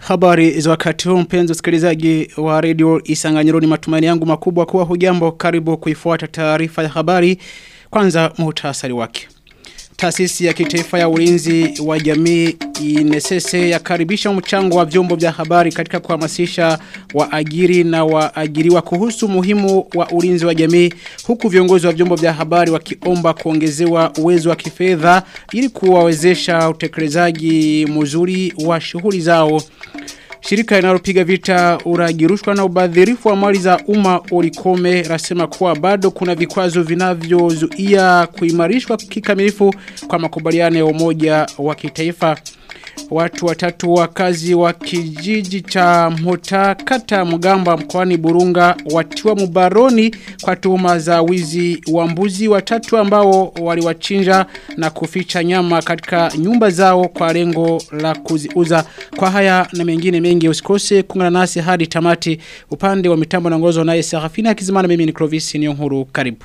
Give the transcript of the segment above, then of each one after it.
Habari za wakati huu mpenzi msikilizaji wa radio Isanganyiro ni matumaini yangu makubwa kuwa hujambo karibu kuifuata taarifa ya habari kwanza muhtasari wake. Taasisi ya kitaifa ya ulinzi wa jamii inesese yakaribisha mchango wa vyombo vya habari katika kuhamasisha waajiri na waajiriwa kuhusu muhimu wa ulinzi wa jamii huku viongozi wa vyombo vya habari wakiomba kuongezewa uwezo wa kifedha ili kuwawezesha utekelezaji mzuri wa shughuli zao. Shirika linalopiga vita uragirushwa na ubadhirifu wa mali za umma ulikome rasema kuwa bado kuna vikwazo vinavyozuia kuimarishwa kikamilifu kwa makubaliano ya umoja wa kitaifa. Watu watatu wakazi wa kijiji cha Mhota kata Mugamba mkoani Burunga watiwa mubaroni kwa tuhuma za wizi wa mbuzi watatu ambao waliwachinja na kuficha nyama katika nyumba zao kwa lengo la kuziuza. Kwa haya na mengine mengi usikose kuungana nasi hadi tamati upande wa mitambo na ngozo naye Serafina Kizimana mimi ni Clovis Niyonkuru karibu.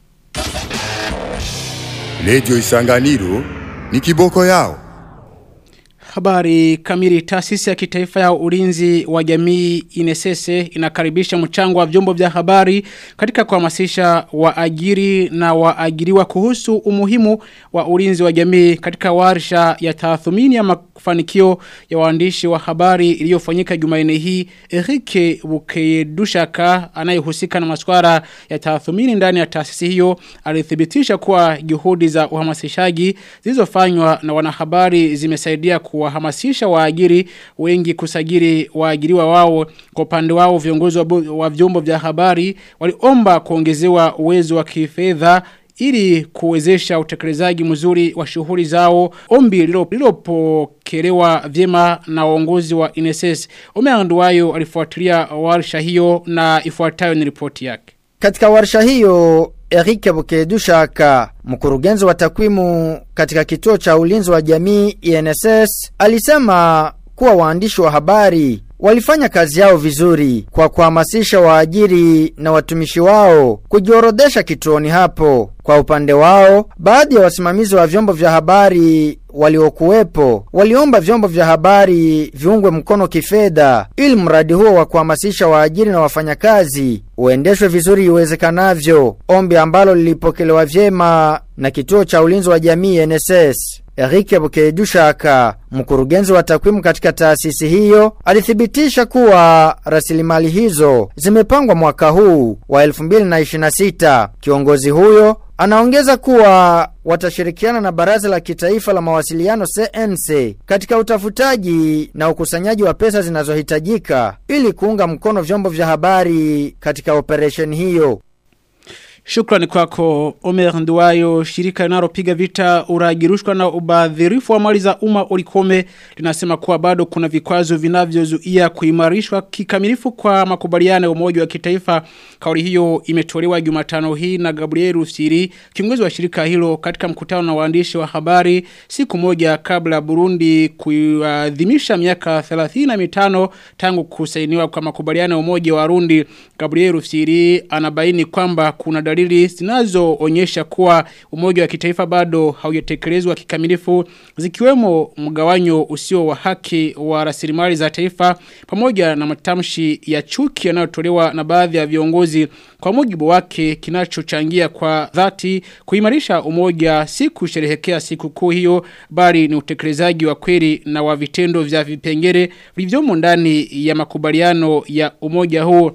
Radio Isanganiro ni kiboko yao. Habari kamili taasisi ya kitaifa ya ulinzi wa jamii inesese inakaribisha mchango wa vyombo vya habari katika kuhamasisha waajiri na waajiriwa kuhusu umuhimu wa ulinzi wa jamii katika warsha ya tathmini ya mafanikio ya waandishi wa habari iliyofanyika Jumanne hii Erike Bukedushaka anayehusika na masuala ya tathmini ndani ya taasisi hiyo alithibitisha kuwa juhudi za uhamasishaji zilizofanywa na wanahabari zimesaidia kuwahamasisha waajiri wengi kusajili waajiriwa wao kwa upande wao viongozi wa, wa vyombo vya habari waliomba kuongezewa uwezo wa kifedha ili kuwezesha utekelezaji mzuri wa shughuli zao ombi lilopokelewa vyema na uongozi wa INSS Omeanduayo alifuatilia warsha hiyo na ifuatayo ni ripoti yake katika warsha hiyo Eric Bukedushaka, mkurugenzi wa takwimu katika kituo cha ulinzi wa jamii INSS, alisema kuwa waandishi wa habari walifanya kazi yao vizuri kwa kuhamasisha waajiri na watumishi wao kujiorodesha kituoni hapo. Kwa upande wao, baadhi ya wasimamizi wa vyombo vya habari waliokuwepo waliomba vyombo vya habari viungwe mkono kifedha ili mradi huo wa kuhamasisha waajiri na wafanyakazi uendeshwe vizuri iwezekanavyo, ombi ambalo lilipokelewa vyema na kituo cha ulinzi wa jamii NSS. Erike Bukedushaka, mkurugenzi wa takwimu katika taasisi hiyo, alithibitisha kuwa rasilimali hizo zimepangwa mwaka huu wa 2026. Kiongozi huyo anaongeza kuwa watashirikiana na Baraza la Kitaifa la Mawasiliano CNC katika utafutaji na ukusanyaji wa pesa zinazohitajika ili kuunga mkono vyombo vya habari katika operesheni hiyo. Shukrani kwako Omer Nduwayo shirika linalopiga vita uragirushwa na ubadhirifu wa mali za umma ulikome linasema kuwa bado kuna vikwazo vinavyozuia kuimarishwa kikamilifu kwa makubaliano ya umoja wa kitaifa kauli hiyo imetolewa Jumatano hii na Gabriel Rusiri kiongozi wa shirika hilo katika mkutano na waandishi wa habari siku moja kabla Burundi kuadhimisha miaka 35 tangu kusainiwa kwa makubaliano ya umoja wa Rundi Gabriel Rusiri anabaini kwamba kuna dalili zinazoonyesha kuwa umoja wa kitaifa bado haujatekelezwa kikamilifu zikiwemo mgawanyo usio wa haki wa rasilimali za taifa pamoja na matamshi ya chuki yanayotolewa na baadhi ya viongozi kwa mujibu wake kinachochangia kwa dhati kuimarisha umoja si kusherehekea siku kuu hiyo bali ni utekelezaji wa kweli na wa vitendo vya vipengele vilivyomo ndani ya makubaliano ya umoja huu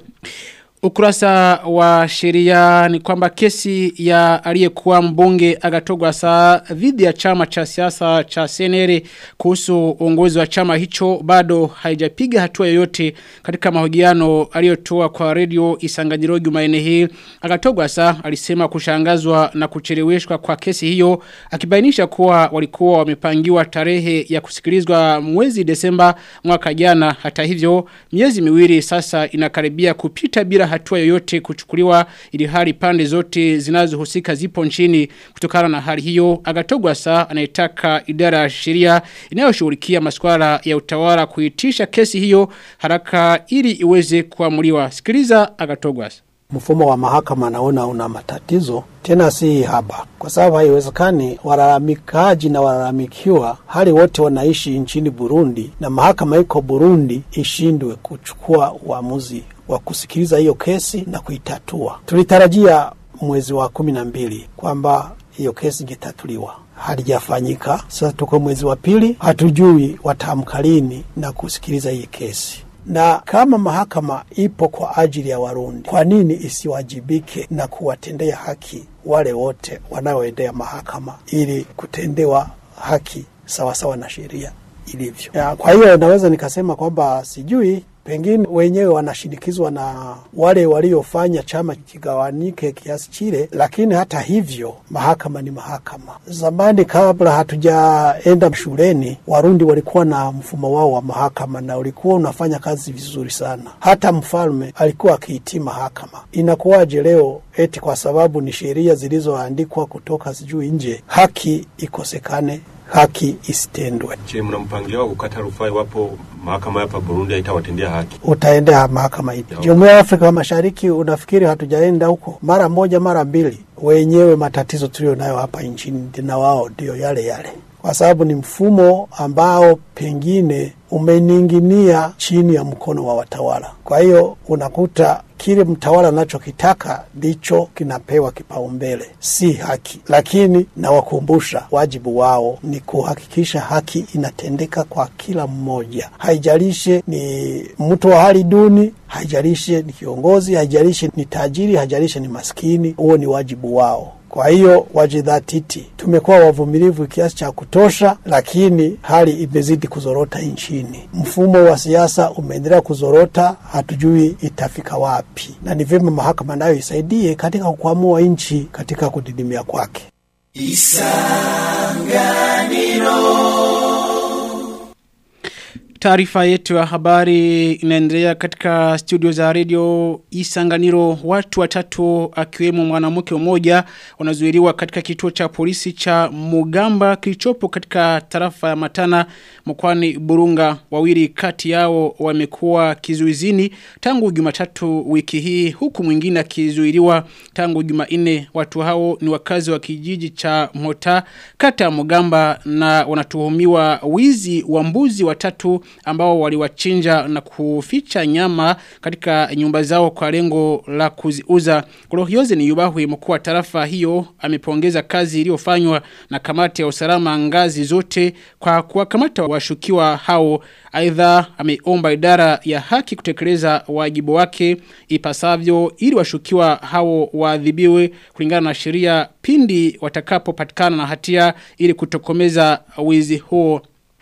Ukurasa wa sheria ni kwamba kesi ya aliyekuwa mbunge agatogwa saa dhidi ya chama cha siasa cha senere kuhusu uongozi wa chama hicho bado haijapiga hatua yoyote katika mahojiano aliyotoa kwa radio Isanganyiro Jumanne hii. Agatogwa saa alisema kushangazwa na kucheleweshwa kwa kesi hiyo akibainisha kuwa walikuwa wamepangiwa tarehe ya kusikilizwa mwezi Desemba mwaka jana hata hivyo miezi miwili sasa inakaribia kupita bila hatua yoyote kuchukuliwa ili hali pande zote zinazohusika zipo nchini kutokana na hali hiyo agatogwa saa anayetaka idara ya sheria inayoshughulikia masuala ya utawala kuitisha kesi hiyo haraka ili iweze kuamuliwa sikiliza agatogwa mfumo wa mahakama naona una matatizo tena si haba, kwa sababu haiwezekani walalamikaji na walalamikiwa hali wote wanaishi nchini Burundi na mahakama iko Burundi ishindwe kuchukua uamuzi wa kusikiliza hiyo kesi na kuitatua. Tulitarajia mwezi wa kumi na mbili kwamba hiyo kesi ingetatuliwa, halijafanyika. Sasa tuko mwezi wa pili, hatujui wataamka lini na kusikiliza hii kesi na kama mahakama ipo kwa ajili ya Warundi, kwa nini isiwajibike na kuwatendea haki wale wote wanaoendea mahakama ili kutendewa haki sawasawa sawa na sheria ilivyo? Ya, kwa hiyo naweza nikasema kwamba sijui pengine wenyewe wanashinikizwa na wale waliofanya chama kigawanike kiasi chile, lakini hata hivyo mahakama ni mahakama. Zamani kabla hatujaenda shuleni, Warundi walikuwa na mfumo wao wa mahakama na ulikuwa unafanya kazi vizuri sana. Hata mfalme alikuwa akiitii mahakama. Inakuwaje leo eti kwa sababu ni sheria zilizoandikwa kutoka sijui nje, haki ikosekane haki isitendwe. Je, mna mpangilio wa kukata rufaa iwapo mahakama hapa Burundi haitawatendea haki? Utaendea mahakama ipi? Jumuiya ya Afrika Mashariki, unafikiri hatujaenda huko mara moja mara mbili? Wenyewe matatizo tulio nayo hapa nchini na wao ndio yale yale, kwa sababu ni mfumo ambao pengine umeninginia chini ya mkono wa watawala. Kwa hiyo unakuta kile mtawala anachokitaka ndicho kinapewa kipaumbele, si haki. Lakini nawakumbusha, wajibu wao ni kuhakikisha haki inatendeka kwa kila mmoja, haijalishe ni mtu wa hali duni, haijalishe ni kiongozi, haijalishe ni tajiri, haijalishe ni maskini. Huo ni wajibu wao. Kwa hiyo wajidhatiti. Tumekuwa wavumilivu kiasi cha kutosha, lakini hali imezidi kuzorota nchini. Mfumo wa siasa umeendelea kuzorota, hatujui itafika wapi, na ni vyema mahakama nayo isaidie katika kukwamua nchi katika kudidimia kwake. Taarifa yetu ya habari inaendelea katika studio za radio Isanganiro. Watu watatu akiwemo mwanamke mmoja wanazuiliwa katika kituo cha polisi cha Mugamba kilichopo katika tarafa ya Matana mkoani Burunga. Wawili kati yao wamekuwa kizuizini tangu Jumatatu wiki hii huku mwingine akizuiliwa tangu Jumanne. Watu hao ni wakazi wa kijiji cha Mota kata ya Mugamba na wanatuhumiwa wizi wa mbuzi watatu ambao waliwachinja na kuficha nyama katika nyumba zao kwa lengo la kuziuza. Kurohioze ni yubahu mkuu wa tarafa hiyo amepongeza kazi iliyofanywa na kamati ya usalama ngazi zote kwa kuwakamata washukiwa hao. Aidha ameomba idara ya haki kutekeleza wajibu wake ipasavyo ili washukiwa hao waadhibiwe kulingana na sheria pindi watakapopatikana na hatia ili kutokomeza wizi huo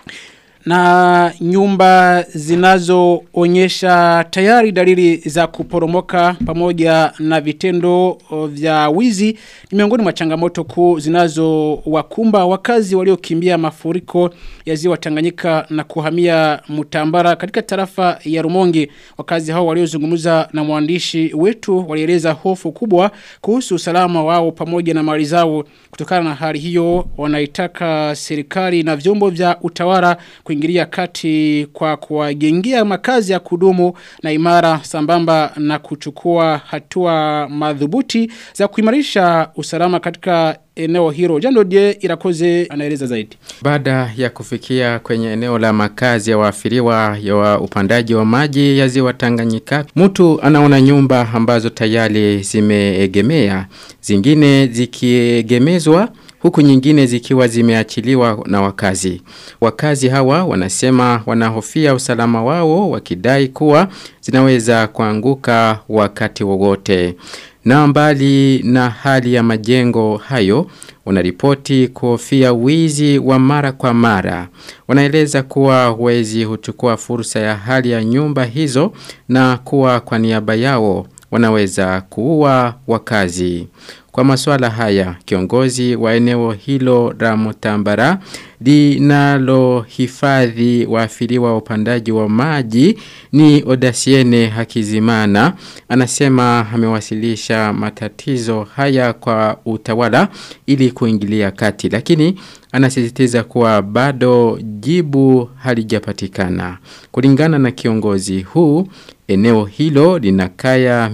na nyumba zinazoonyesha tayari dalili za kuporomoka pamoja na vitendo vya wizi ni miongoni mwa changamoto kuu zinazowakumba wakazi waliokimbia mafuriko ya ziwa Tanganyika na kuhamia Mutambara katika tarafa ya Rumonge wakazi hao waliozungumza na mwandishi wetu walieleza hofu kubwa kuhusu usalama wao pamoja na mali zao kutokana na hali hiyo wanaitaka serikali na vyombo vya utawala kuingilia kati kwa kuwajengia makazi ya kudumu na imara sambamba na kuchukua hatua madhubuti za kuimarisha usalama katika eneo hilo. Jando die irakoze anaeleza zaidi. Baada ya kufikia kwenye eneo la makazi ya waafiriwa ya wa upandaji wa maji ya ziwa Tanganyika, mtu anaona nyumba ambazo tayari zimeegemea, zingine zikiegemezwa huku nyingine zikiwa zimeachiliwa na wakazi. Wakazi hawa wanasema wanahofia usalama wao wakidai kuwa zinaweza kuanguka wakati wowote. Na mbali na hali ya majengo hayo, wanaripoti kuhofia wizi wa mara kwa mara. Wanaeleza kuwa wezi huchukua fursa ya hali ya nyumba hizo na kuwa kwa niaba yao wanaweza kuua wakazi. Kwa masuala haya, kiongozi wa eneo hilo la Mutambara linalo hifadhi waafiriwa wa upandaji wa maji ni Odasiene Hakizimana. Anasema amewasilisha matatizo haya kwa utawala ili kuingilia kati. Lakini anasisitiza kuwa bado jibu halijapatikana. Kulingana na kiongozi huu, Eneo hilo lina kaya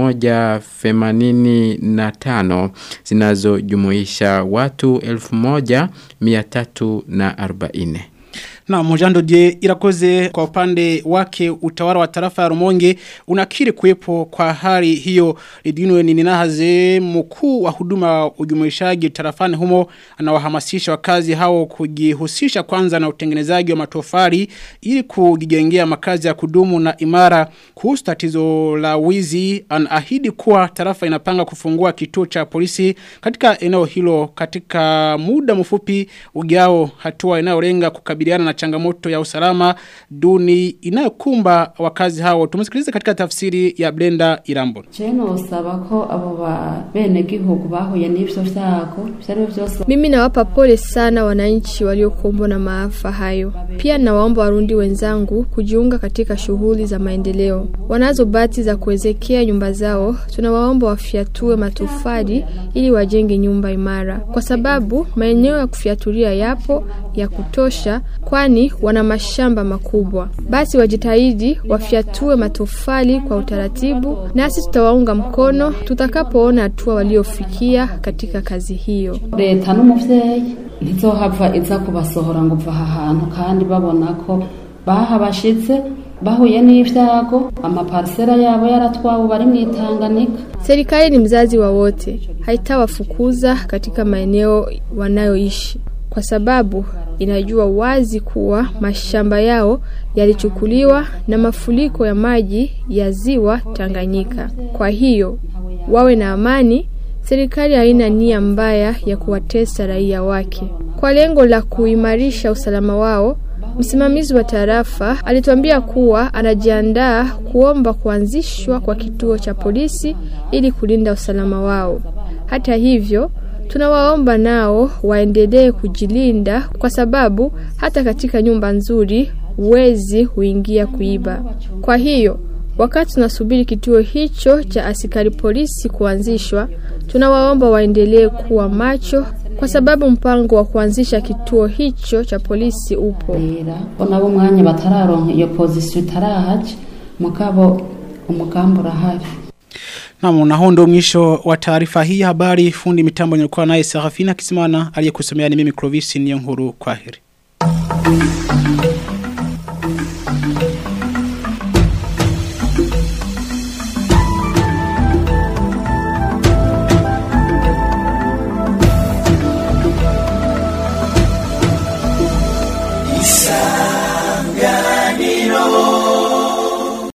185 zinazojumuisha watu 1340. Na mojando die irakoze kwa upande wake utawala wa tarafa ya Rumonge unakiri kuwepo kwa hali hiyo lidinwe ni ninahaze mkuu wa huduma ujumuishaji tarafani humo anawahamasisha wakazi hao kujihusisha kwanza na utengenezaji wa matofali ili kujijengea makazi ya kudumu na imara kuhusu tatizo la wizi anaahidi kuwa tarafa inapanga kufungua kituo cha polisi katika eneo hilo katika muda mfupi ujao hatua inayolenga kukabiliana na changamoto ya usalama duni inayokumba wakazi hao. Tumesikiliza katika tafsiri ya Blenda Irambo. Cheno usaba ko abo ba bene gihugu bahuye n'ivyo vyago vyari vyose Mimi nawapa pole sana wananchi waliokumbwa na maafa hayo. Pia nawaomba warundi wenzangu kujiunga katika shughuli za maendeleo. Wanazo bati za kuwezekea nyumba zao, tunawaomba wafiatue matofali ili wajenge nyumba imara, kwa sababu maeneo ya kufiatulia yapo ya kutosha, kwani wana mashamba makubwa. Basi wajitahidi wafiatue matofali kwa utaratibu, nasi tutawaunga mkono tutakapoona hatua waliofikia katika kazi hiyo. leta n'umuvyeyi ntizohava iza kubasohora ngo uva aha hantu kandi babona ko bahabashitse bahuye n'ivyago amaparisera yabo yaratwawe bari mw'itanganika Serikali ni mzazi wa wote, haitawafukuza katika maeneo wanayoishi kwa sababu inajua wazi kuwa mashamba yao yalichukuliwa na mafuriko ya maji ya ziwa Tanganyika. Kwa hiyo wawe na amani. Serikali haina nia mbaya ya kuwatesa raia wake. Kwa lengo la kuimarisha usalama wao, msimamizi wa tarafa alituambia kuwa anajiandaa kuomba kuanzishwa kwa kituo cha polisi ili kulinda usalama wao. Hata hivyo, tunawaomba nao waendelee kujilinda kwa sababu hata katika nyumba nzuri wezi huingia kuiba. Kwa hiyo, wakati tunasubiri kituo hicho cha askari polisi kuanzishwa, tunawaomba waendelee kuwa macho kwa sababu mpango wa kuanzisha kituo hicho cha polisi upo. rera bo nabo umwanya batararonka iyo pozisiyo itarahaca mugabo umugambi urahari Naam, na huo ndio mwisho wa taarifa hii ya habari. Fundi mitambo nilikuwa naye Serafina Kisimana aliyekusomea ni mimi Clovis Niyonkuru. Kwaheri.